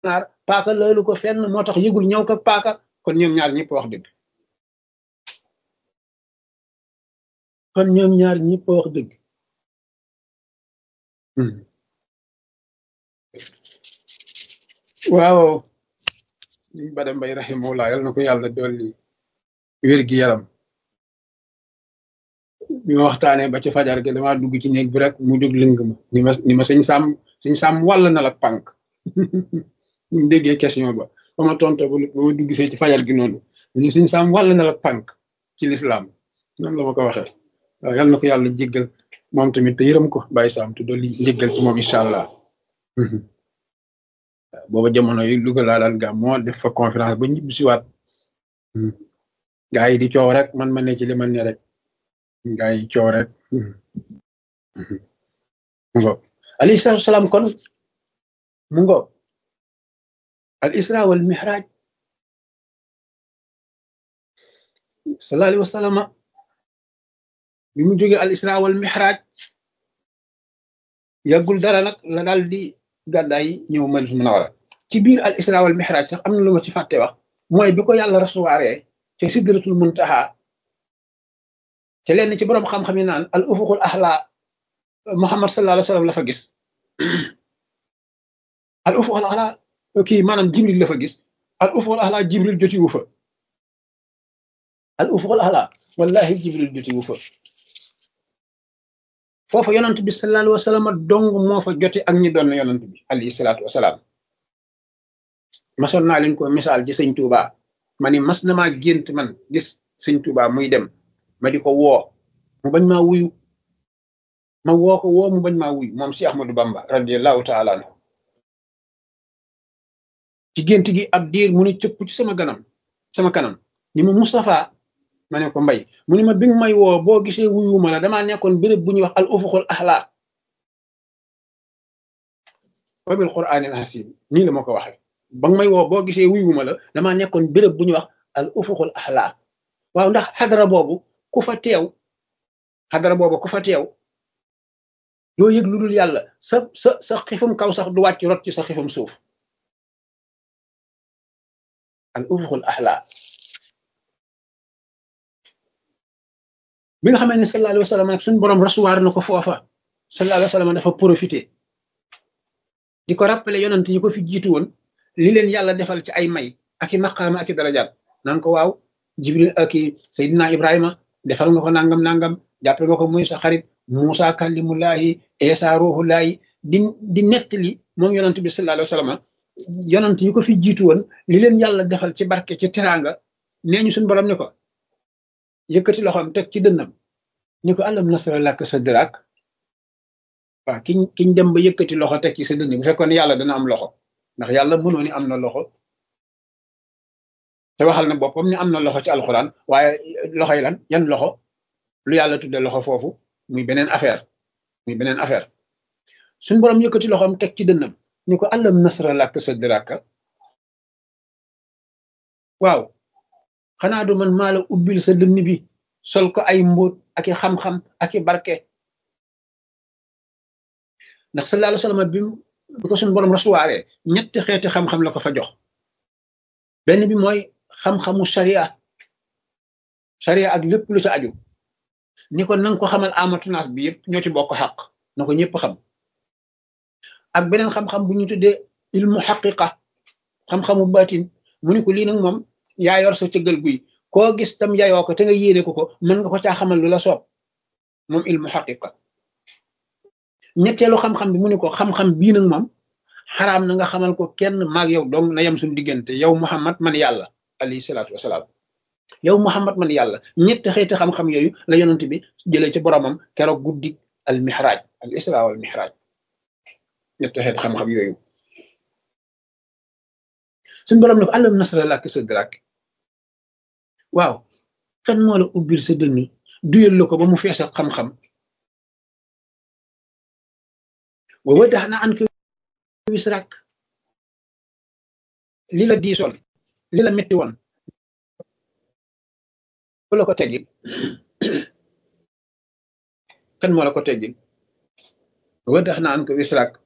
gànnaar paaka loolu ko fenn moo tax yëgul ñëw ko paaka kon ñoom ñaar ñëpp wax dëgg kon ñoom ñaar ñëpp wax dëgg waaw ñu bada mbay rahimahullah yal na ko yàlla dolli wér gi yaram bi ma waxtaanee ba ci fajar gi dama dugg ci néeg bi rek mu jóg lëng ma ni ma ni ma sëñ sàmm sëñ sàmm wàll na la pànk ñu déggee question ba ba ma tonto ba ma dugg see ci fajar gi noonu ñu sëñ sàmm wàll na la pànk ci lislaam noonu la ma ko waxee waaw yal na ko yàlla jéggal moom tamit te yërëm ko bàyyi saam te dolli njéggal ci moom incha allah booba jamono yi Louga laa daan gàm moo def fa conférence ba ñibbi siwaat gaa yi di coow rek man ma ne ci li man ne rek gaa yi coow rek mu ngo alayhi salaatu salaam kon mu ngo al isra wal mihraj sallallahu alayhi wa sallam bi mu jógee al isra wal mihraj yàggul dara nag la daal di gàddaay ñëw Madina Munawara ci biir al isra wal mihraj sax am na lu ma ci fàtte wax mooy bi ko yàlla rasuwaaree ca sidratul muntaha ca lenn ci boroom xam-xam yi naan al ufuqul ahla Muhammad sallallahu alayhi wa sallam la fa gis al ufuqul ahla kii maanaam Jibril la fa gis al ufuqul ahla Jibril jotiwu fa al ufuqul ahla wallahi Jibril jotiwu fa foofa yonant bi sallallahu alayhi wa sallam dong moo fa jote ak ñi doon yonant bi alayhi salaatu wasalaam masoon naa leen ko misaal ci sëñ Touba ma ni mas na maa gént man gis sëñ Touba muy dem ma di ko woo mu bañ maa wuyu ma woo ko woo mu bañ maa wuyu moom si Ahmadou Bamba radiallahu taala anhu ci gént gi ab diir mu ni cëpp ci sama ganam sama kanam ni mu Moustapha ma ne ko mbay mu ni ma bi nga may woo boo gisee wuyuma la damaa nekkoon béréb bu ñuy wax al ufuqul ahla wa bil qur'anil hasim nii la ma ko waxee ba nga may woo boo gisee wuyuma la damaa nekkoon béréb bu ñuy wax al ufuqul ahla waaw ndax xadara boobu ku fa teew xadara boobu ku fa teew doo yëg lu dul yàlla sa sa sa xifum kaw sax du wàcc rot ci sa xifum suuf al ufuqul ahla bi nga xamee ne sallallahu alayhi wa sallam nag suñu borom rasuwaar na ko foofa sallallahu alayhi wa sallam dafa profité di ko rappelé yonent yi ko fi jiitu woon li leen yàlla defal ci ay may ak i maqaama ak i darajaat naan ko waaw jibril ak i Seydina Ibrahima defal nga ko nangam nangam jàppe nga ko muy sa xarit Moussa kallimullahi Isa ruhullahi di di nettali moom yonent bi sallallahu alayhi wa sallam yonent yi ko fi jiitu woon li leen yàlla defal ci barke ci teraanga nee ñu suñu borom ne ko yëkkati loxoom teg ci dënnam ni ko alam nasra laka sadrak waaw kiñ kiñ dem ba yëkkati loxo teg ci sa dënn bu fekkoon yàlla dana am loxo ndax yàlla mënoo ni am na loxo te waxal na boppam ni am na loxo ci alxuraan waaye loxo yi lan yan loxo lu yàlla tudde loxo foofu muy beneen affaire muy beneen affaire suñ borom yëkkati loxoom teg ci dënnam ni ko alam nasra laka sadrak waaw xanaa du man maa la ubbil sa dënn bi sol ko ay mbóot ak i xam-xam ak i barke ndax sallallahu alayhi wa sallam bi bi ko suñu borom rasuwaaree ñetti xeeti xam-xam la ko fa jox benn bi mooy xam-xamu sharia sharia ak lépp lu ca aju ni ko nanga ko xamal amatunaas bi yëpp ñoo ci bokk xaq na ko ñëpp xam ak beneen xam-xam bu ñu tuddee ilmu xaqiqa xam-xamu baatin mu ni ko lii nag moom yaa yor sa cëggal guy koo gis tam yayoo ko te nga yéene ko ko mën nga ko caa xamal lu la soob moom ilmu xaqiqa ñetteelu xam-xam bi mu ni ko xam-xam bii nag moom xaraam na nga xamal ko kenn maag yow dong na yem suñu diggante yow Muhammad man yàlla alayhi salaatu wasalaam yow Muhammad man yàlla ñetti xeeti xam-xam yooyu la yonent bi jëlee ci boromam keroog guddi al mihraj al isra wal mihraj ñetti xeeti xam-xam yooyu suñu borom ne ko alam nasra laka sadrak waaw kan moo la ubbil sa dënn duyal la ko ba mu fees ak xam-xam wa wadaxna anka wisrak li la diisoon li la metti woon ku la ko teggil kan moo la ko teggil wa wadaxna anka wisrak